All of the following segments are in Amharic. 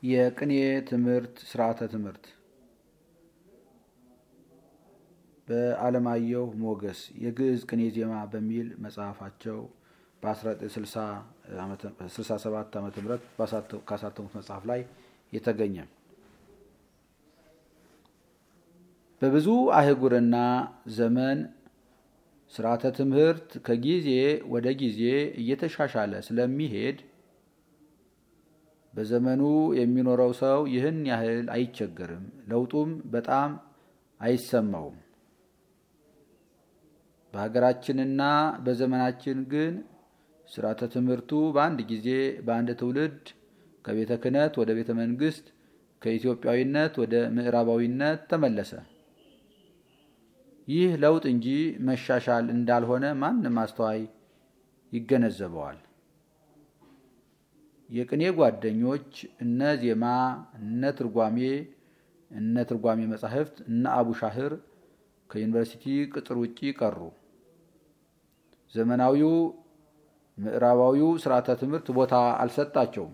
የቅኔ ትምህርት ስርዓተ ትምህርት በአለማየሁ ሞገስ የግዕዝ ቅኔ ዜማ በሚል መጽሐፋቸው በ1967 ዓ ም ካሳተሙት መጽሐፍ ላይ የተገኘ በብዙ አህጉርና ዘመን ስርዓተ ትምህርት ከጊዜ ወደ ጊዜ እየተሻሻለ ስለሚሄድ በዘመኑ የሚኖረው ሰው ይህን ያህል አይቸገርም፣ ለውጡም በጣም አይሰማውም። በሀገራችንና በዘመናችን ግን ስርዓተ ትምህርቱ በአንድ ጊዜ በአንድ ትውልድ ከቤተ ክህነት ወደ ቤተ መንግስት፣ ከኢትዮጵያዊነት ወደ ምዕራባዊነት ተመለሰ። ይህ ለውጥ እንጂ መሻሻል እንዳልሆነ ማንም አስተዋይ ይገነዘበዋል። የቅኔ ጓደኞች እነ ዜማ፣ እነ ትርጓሜ፣ እነ ትርጓሜ መጻሕፍት፣ እነ አቡሻህር ከዩኒቨርሲቲ ቅጥር ውጪ ቀሩ። ዘመናዊው ምዕራባዊው ስርዓተ ትምህርት ቦታ አልሰጣቸውም።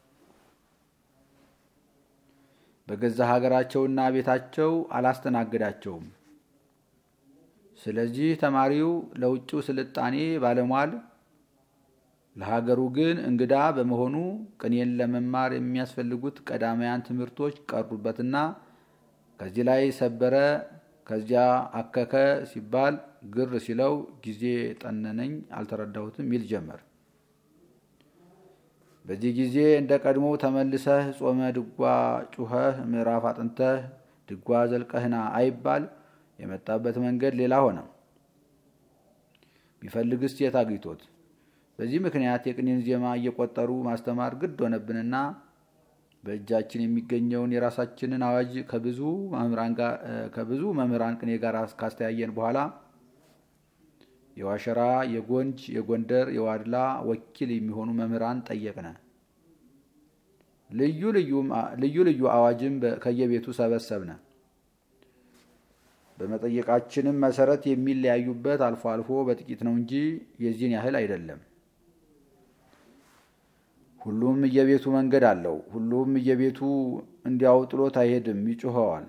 በገዛ ሀገራቸውና ቤታቸው አላስተናግዳቸውም። ስለዚህ ተማሪው ለውጭው ስልጣኔ ባለሟል ለሀገሩ ግን እንግዳ በመሆኑ ቅኔን ለመማር የሚያስፈልጉት ቀዳማያን ትምህርቶች ቀሩበትና ከዚህ ላይ ሰበረ ከዚያ አከከ ሲባል ግር ሲለው ጊዜ ጠነነኝ አልተረዳሁትም ይል ጀመር። በዚህ ጊዜ እንደ ቀድሞ ተመልሰህ ጾመ ድጓ ጩኸህ ምዕራፍ አጥንተህ ድጓ ዘልቀህና አይባል። የመጣበት መንገድ ሌላ ሆነ። ቢፈልግስ የት አግኝቶት? በዚህ ምክንያት የቅኔን ዜማ እየቆጠሩ ማስተማር ግድ ሆነብንና በእጃችን የሚገኘውን የራሳችንን አዋጅ ከብዙ መምህራን ቅኔ ጋር ካስተያየን በኋላ የዋሸራ፣ የጎንጅ፣ የጎንደር፣ የዋድላ ወኪል የሚሆኑ መምህራን ጠየቅነ። ልዩ ልዩ አዋጅም ከየቤቱ ሰበሰብነ። በመጠየቃችንም መሰረት የሚለያዩበት አልፎ አልፎ በጥቂት ነው እንጂ የዚህን ያህል አይደለም። ሁሉም እየቤቱ መንገድ አለው። ሁሉም እየቤቱ እንዲያው ጥሎት አይሄድም፣ ይጮኸዋል።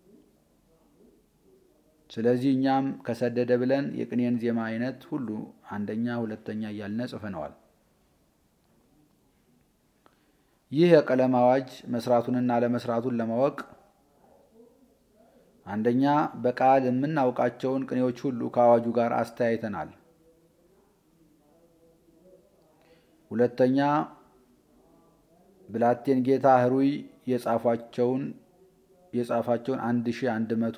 ስለዚህ እኛም ከሰደደ ብለን የቅኔን ዜማ አይነት ሁሉ አንደኛ፣ ሁለተኛ እያልነ ጽፈነዋል። ይህ የቀለም አዋጅ መስራቱንና ለመስራቱን ለማወቅ አንደኛ በቃል የምናውቃቸውን ቅኔዎች ሁሉ ከአዋጁ ጋር አስተያይተናል። ሁለተኛ ብላቴን ጌታ ህሩይ የጻፏቸውን የጻፋቸውን አንድ ሺ አንድ መቶ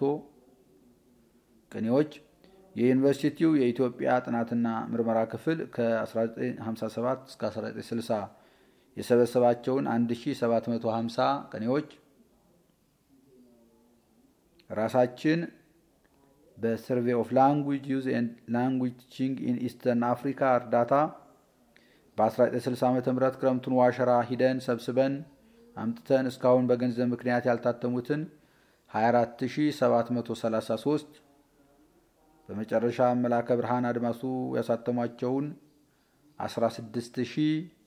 ቅኔዎች የዩኒቨርሲቲው የኢትዮጵያ ጥናትና ምርመራ ክፍል ከ1957 እስከ 1960 የሰበሰባቸውን 1750 ቅኔዎች ራሳችን በሰርቬ ኦፍ ላንጉጅ ዩዝ ኤንድ ላንጉጅ ቲቺንግ ኢን ኢስተርን አፍሪካ እርዳታ በ1960 ዓ ም ክረምቱን ዋሸራ ሂደን ሰብስበን አምጥተን እስካሁን በገንዘብ ምክንያት ያልታተሙትን 24733 በመጨረሻ መላከ ብርሃን አድማሱ ያሳተሟቸውን 16000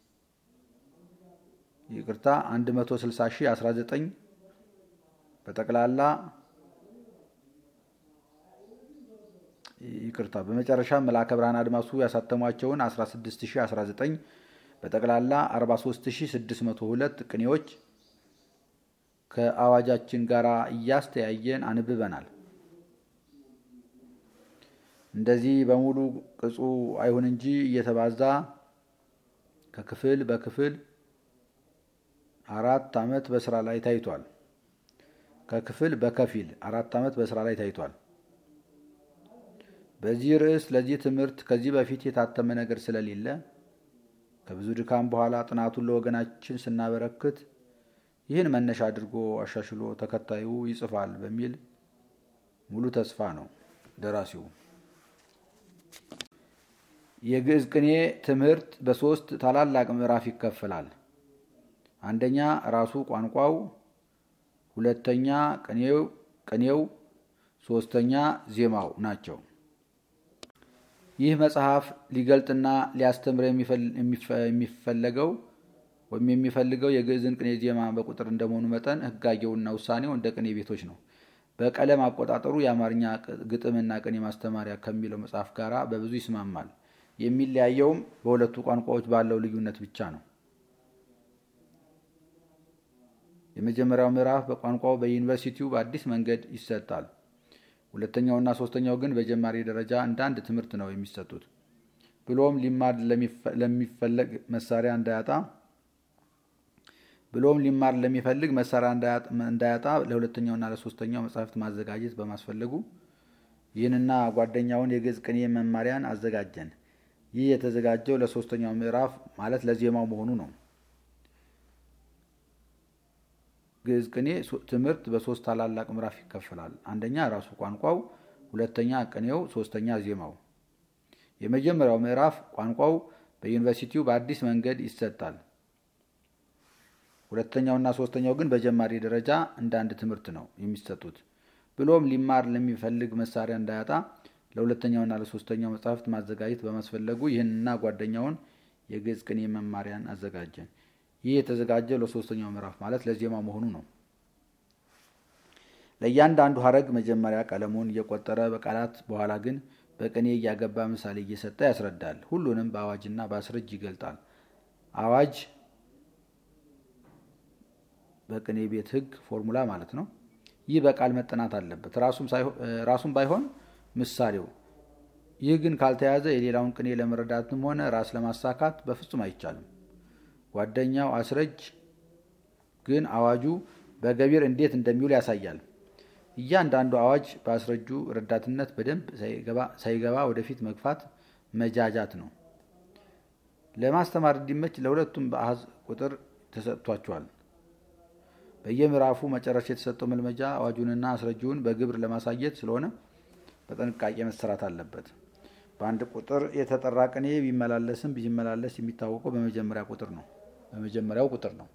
ይቅርታ 160019 በጠቅላላ ይቅርታ በመጨረሻ መላከ ብርሃን አድማሱ ያሳተሟቸውን 16019 በጠቅላላ 43602 ቅኔዎች ከአዋጃችን ጋር እያስተያየን አንብበናል። እንደዚህ በሙሉ ቅጹ አይሁን እንጂ እየተባዛ ከክፍል በክፍል አራት ዓመት በስራ ላይ ታይቷል። ከክፍል በከፊል አራት ዓመት በስራ ላይ ታይቷል። በዚህ ርዕስ ለዚህ ትምህርት ከዚህ በፊት የታተመ ነገር ስለሌለ ከብዙ ድካም በኋላ ጥናቱን ለወገናችን ስናበረክት ይህን መነሻ አድርጎ አሻሽሎ ተከታዩ ይጽፋል በሚል ሙሉ ተስፋ ነው ደራሲው። የግዕዝ ቅኔ ትምህርት በሶስት ታላላቅ ምዕራፍ ይከፈላል። አንደኛ ራሱ ቋንቋው፣ ሁለተኛ ቅኔው፣ ሶስተኛ ዜማው ናቸው። ይህ መጽሐፍ ሊገልጥና ሊያስተምር የሚፈለገው ወይም የሚፈልገው የግዕዝን ቅኔ ዜማ በቁጥር እንደመሆኑ መጠን ህጋጌውና ውሳኔው እንደ ቅኔ ቤቶች ነው። በቀለም አቆጣጠሩ የአማርኛ ግጥምና ቅኔ ማስተማሪያ ከሚለው መጽሐፍ ጋር በብዙ ይስማማል። የሚለያየውም በሁለቱ ቋንቋዎች ባለው ልዩነት ብቻ ነው። የመጀመሪያው ምዕራፍ በቋንቋው በዩኒቨርሲቲው በአዲስ መንገድ ይሰጣል። ሁለተኛውና ሶስተኛው ግን በጀማሪ ደረጃ እንደ አንድ ትምህርት ነው የሚሰጡት። ብሎም ሊማር ለሚፈለግ መሳሪያ እንዳያጣ ብሎም ሊማር ለሚፈልግ መሳሪያ እንዳያጣ ለሁለተኛውና ለሶስተኛው መጽሐፍት ማዘጋጀት በማስፈለጉ ይህንና ጓደኛውን የግዕዝ ቅኔ መማሪያን አዘጋጀን። ይህ የተዘጋጀው ለሶስተኛው ምዕራፍ ማለት ለዜማው መሆኑ ነው። ግዕዝ ቅኔ ትምህርት በሶስት ታላላቅ ምዕራፍ ይከፈላል። አንደኛ ራሱ ቋንቋው፣ ሁለተኛ ቅኔው፣ ሶስተኛ ዜማው። የመጀመሪያው ምዕራፍ ቋንቋው በዩኒቨርሲቲው በአዲስ መንገድ ይሰጣል። ሁለተኛውና ሶስተኛው ግን በጀማሪ ደረጃ እንደ አንድ ትምህርት ነው የሚሰጡት። ብሎም ሊማር ለሚፈልግ መሳሪያ እንዳያጣ ለሁለተኛውና ለሶስተኛው መጽሐፍት ማዘጋጀት በማስፈለጉ ይህንና ጓደኛውን የግዕዝ ቅኔ መማሪያን አዘጋጀን። ይህ የተዘጋጀው ለሶስተኛው ምዕራፍ ማለት ለዜማ መሆኑ ነው። ለእያንዳንዱ ሀረግ መጀመሪያ ቀለሙን እየቆጠረ በቃላት በኋላ ግን በቅኔ እያገባ ምሳሌ እየሰጠ ያስረዳል። ሁሉንም በአዋጅና በአስረጅ ይገልጣል። አዋጅ በቅኔ ቤት ሕግ ፎርሙላ ማለት ነው። ይህ በቃል መጠናት አለበት፣ ራሱም ባይሆን ምሳሌው። ይህ ግን ካልተያዘ የሌላውን ቅኔ ለመረዳትም ሆነ ራስ ለማሳካት በፍጹም አይቻልም። ጓደኛው አስረጅ ግን አዋጁ በገቢር እንዴት እንደሚውል ያሳያል። እያንዳንዱ አዋጅ በአስረጁ ረዳትነት በደንብ ሳይገባ ወደፊት መግፋት መጃጃት ነው። ለማስተማር እንዲመች ለሁለቱም በአሃዝ ቁጥር ተሰጥቷቸዋል። በየምዕራፉ መጨረሻ የተሰጠው መልመጃ አዋጁንና አስረጂውን በግብር ለማሳየት ስለሆነ በጥንቃቄ መሰራት አለበት። በአንድ ቁጥር የተጠራ ቅኔ ቢመላለስም ቢመላለስ የሚታወቀው በመጀመሪያ ቁጥር ነው በመጀመሪያው ቁጥር ነው።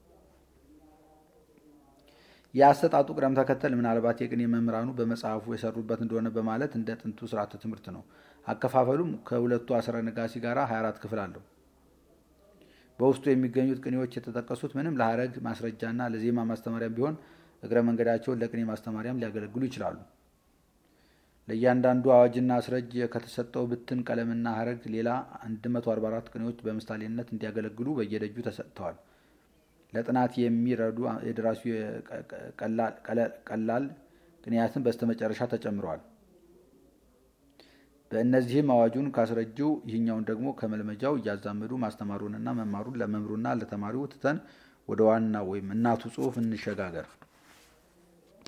የአሰጣጡ ቅደም ተከተል ምናልባት የቅኔ መምህራኑ በመጽሐፉ የሰሩበት እንደሆነ በማለት እንደ ጥንቱ ስርዓተ ትምህርት ነው። አከፋፈሉም ከሁለቱ አስረ ነጋሲ ጋር 24 ክፍል አለው። በውስጡ የሚገኙት ቅኔዎች የተጠቀሱት ምንም ለሀረግ ማስረጃና ለዜማ ማስተማሪያም ቢሆን እግረ መንገዳቸውን ለቅኔ ማስተማሪያም ሊያገለግሉ ይችላሉ። ለእያንዳንዱ አዋጅና አስረጅ ከተሰጠው ብትን ቀለምና ሀረግ ሌላ 144 ቅኔዎች በምሳሌነት እንዲያገለግሉ በየደጁ ተሰጥተዋል። ለጥናት የሚረዱ የደራሲ ቀላል ቅኔያትን በስተመጨረሻ ተጨምረዋል። በእነዚህም አዋጁን ካስረጂው ይህኛውን ደግሞ ከመልመጃው እያዛመዱ ማስተማሩንና መማሩን ለመምህሩና ለተማሪው ትተን ወደ ዋና ወይም እናቱ ጽሑፍ እንሸጋገር።